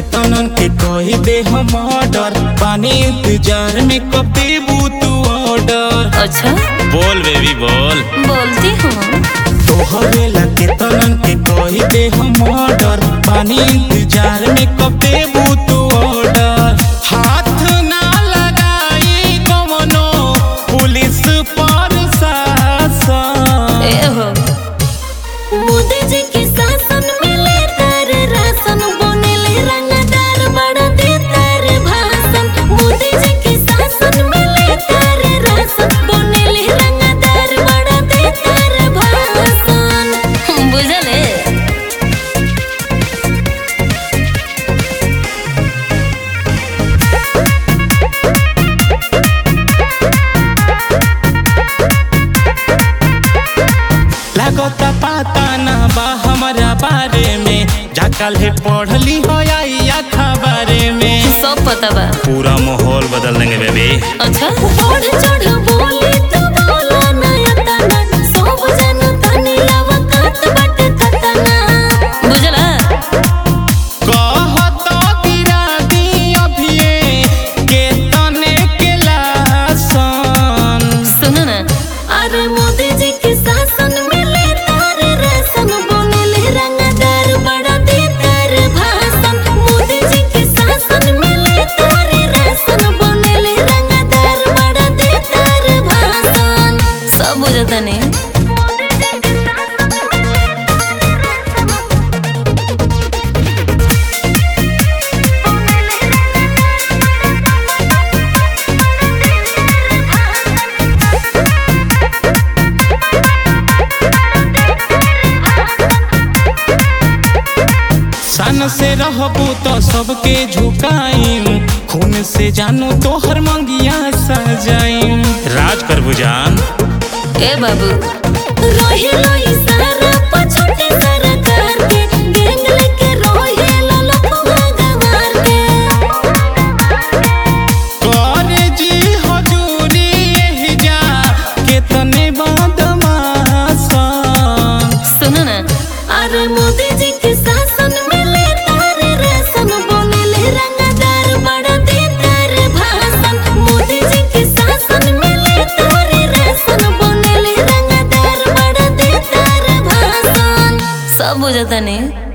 केतनन के कही दे हम ऑर्डर पानी इंतजार में कब देबू तू ऑर्डर अच्छा बोल बेबी बोल बोलती हूँ तोहरे ला केतनन के कही दे हम ऑर्डर पानी इंतजार में कब देबू तू ऑर्डर हाथ ना लगाई कवनो पुलिस पर शासन ए हो मोदी जी के शासन में ले तार राशन बनेले रंगदार बड़ा दे तार भाषण मोदी जी के शासन में ले तार राशन बनेले रंगदार बड़ा दे तार भाषण बुझले लागता पता ना बा हमारा बारे में जाकल है पढ़ली हो आई अखबारे में सब पता बा पूरा माहौल बदल देंगे बेबी अच्छा बढ़ चढ़ बोली तो बोला नया तना सब जन तनी अवकात बट खतना बुझला कहत गिरा दी अभिये के तने के लासन सुनो ना अरे मोदी जी के शासन में ले तार राशन बनेले रंगदार बड़ा दे तार भाषण मोदी जी के शासन में ले तार राशन बनेले रंगदार बड़ा दे तार भाषण सब बुझता नहीं सन से रहबू तो सबके झुकाईम खून से जानू तोहर मंगिया सजाईम राज कर बुजान ए बाबू रोहे लोई सारा पछोटे सरकार के गैंग लेके रोहे लो लफुआ गवार के करे जी हजूरी एही जा केतने बदमाशन सुनो ना अरे मोदी जी के शासन में ले तार राशन बनेले रंगदार बड़ा दे तार भाषण मोदी जी के शासन में ले तार राशन बनेले रंगदार बड़ा दे तार भाषण सब बुझता नहीं